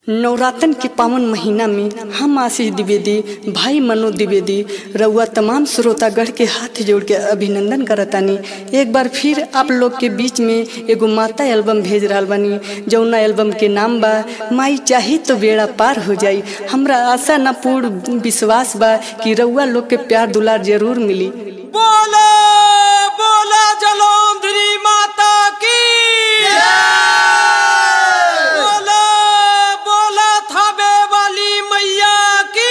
नवरातन के पावन महीना में हम आशीष द्विवेदी भाई मनोज द्विवेदी रउआ तमाम श्रोतागढ़ के हाथ जोड़ के अभिनंदन करतानी एक बार फिर आप लोग के बीच में एगो माता एल्बम भेज रहा बानी जौना एल्बम के नाम बा माई चाही तो बेड़ा पार हो जाई हमरा आशा न पूर्ण विश्वास बा कि रउआ लोग के प्यार दुलार जरूर मिली बोला बोला जलौंधरी माता की बोला बोला थाबे वाली मैया की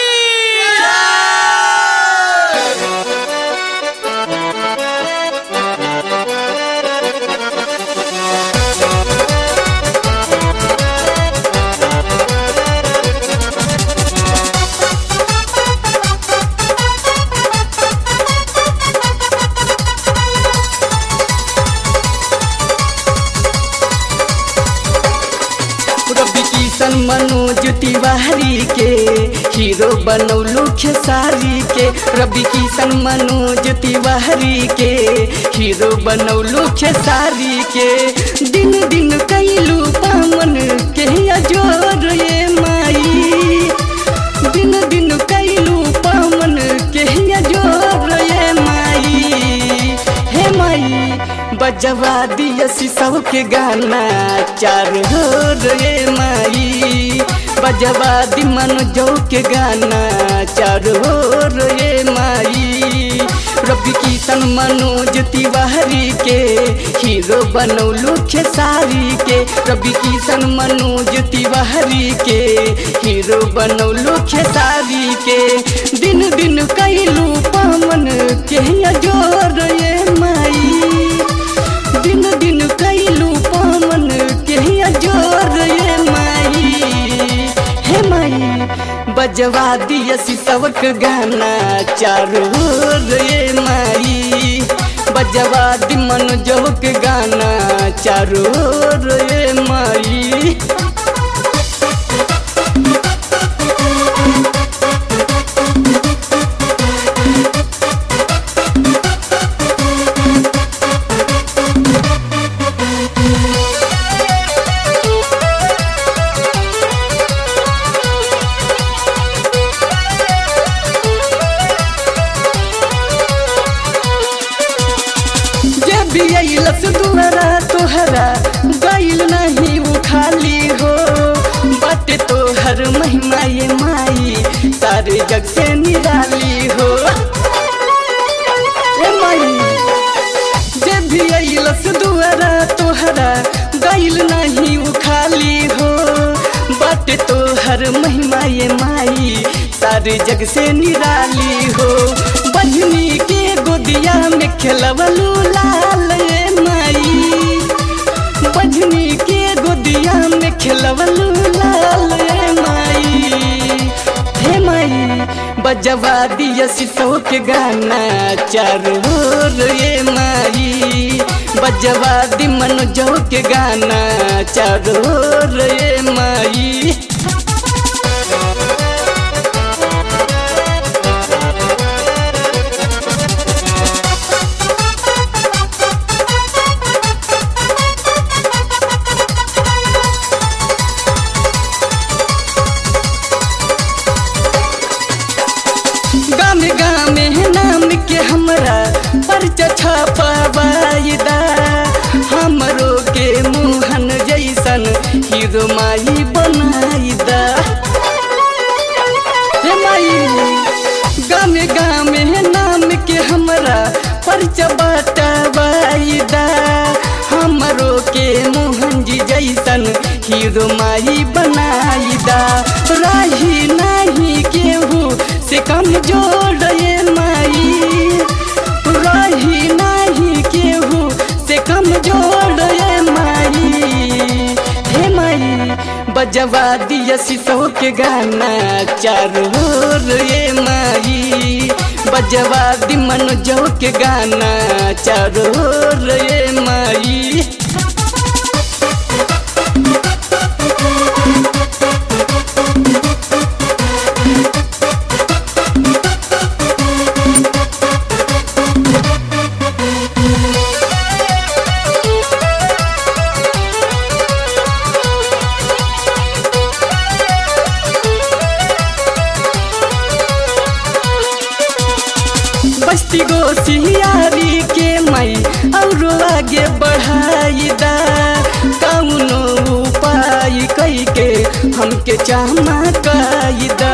रवि किशन मनोज तिवारी के हीरो बनौलू खेसारी के रवि किशन मनोज तिवारी के हीरो बनौलू खेसारी के दिन दिन कैलू पावन के अजोर ये माई दिन दिन कैलू पावन के अजोर ये माई हे माई बजवा दिया सब के गाना चार हो रे माई बजवा दी मन जो के गाना चार हो रे माई रवि किशन मनोज तिवारी के हीरो बनौलू खेसारी के रवि किशन मनोज तिवारी के हीरो बनौलू खेसारी के दिन दिन कैलू पावन के जोर ये माई दिन दिन कैलू पावन के जोर ये माई हे माई बजवा दिया सबक गाना चारू रे माई बजवा दी मन जोक गाना चारू रे माई जब भी अइलस दुआरा तोहरा गइल नहीं वो खाली हो बाटे तोहर महिमा ये माई सारे जग से निराली हो ए माई जब भी अइलस दुआरा तोहरा गइल नहीं वो खाली हो बाटे तोहर महिमा ये माई सारे जग से निराली हो बजनी के गोदिया में खेलवलू लाल ये माई बजनी के गोदिया में खेलवलू लाल ये माई हे माई बजवा दिया सिसो के गाना चारू रे माई बजवा दी मन जो के गाना चारू रे माई गामे गामे नाम के हमरा परिचय छपावाइदा हमरो के मोहन जैसन हीरो माई बनाइदा हे माई गामे गामे नाम के हमरा परिचय बटवाइदा हमरो के मोहन जी जैसन हीरो माई बनाइदा रही नहीं केहू से कमजोर ये माई रही नहीं केहू से कमजोर ये माई हे माई बजवा दिया सिसो के गाना चारू ये माई बजवा दी मन जो के गाना चारू ये माई बस्ती गो सियारी के मई और आगे बढ़ाई दा कौनो उपाय कई के हमके चमकाई दा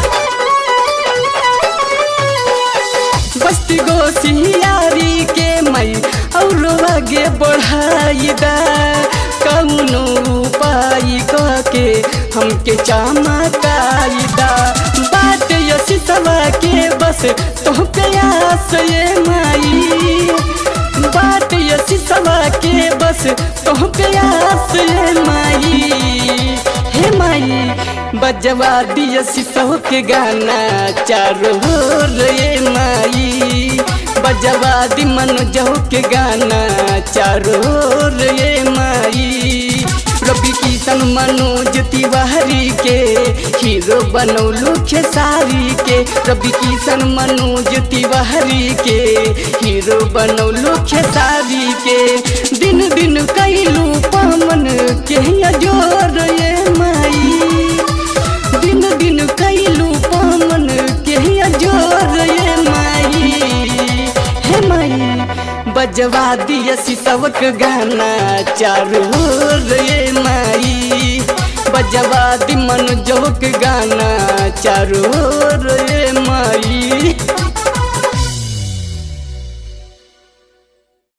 बस्ती गो सियारी के मई और आगे बढ़ाई दा कौनो उपाय के हमके चमकाई दा बात यसी सवा के बस तो प्यास ये माई बात यसी सवा के बस तो प्यास ये माई हे माई बजवा दिया सिसो के गाना चारों ओर ये माई बजवा दी मनोजो के गाना चारों ओर ये माई रवि किशन मनोज तिवारी के हीरो बनौलू खेसारी के रवि किशन मनोज तिवारी के हीरो बनौलू खेसारी के दिन दिन कैलू पमन के जोर ये माई दिन दिन कैलू पमन के जोर ये माई हे माई बजवा दिया सिसवक गाना चारू ओर ये माई बजवा दी मन जोक गाना चारू ओर ये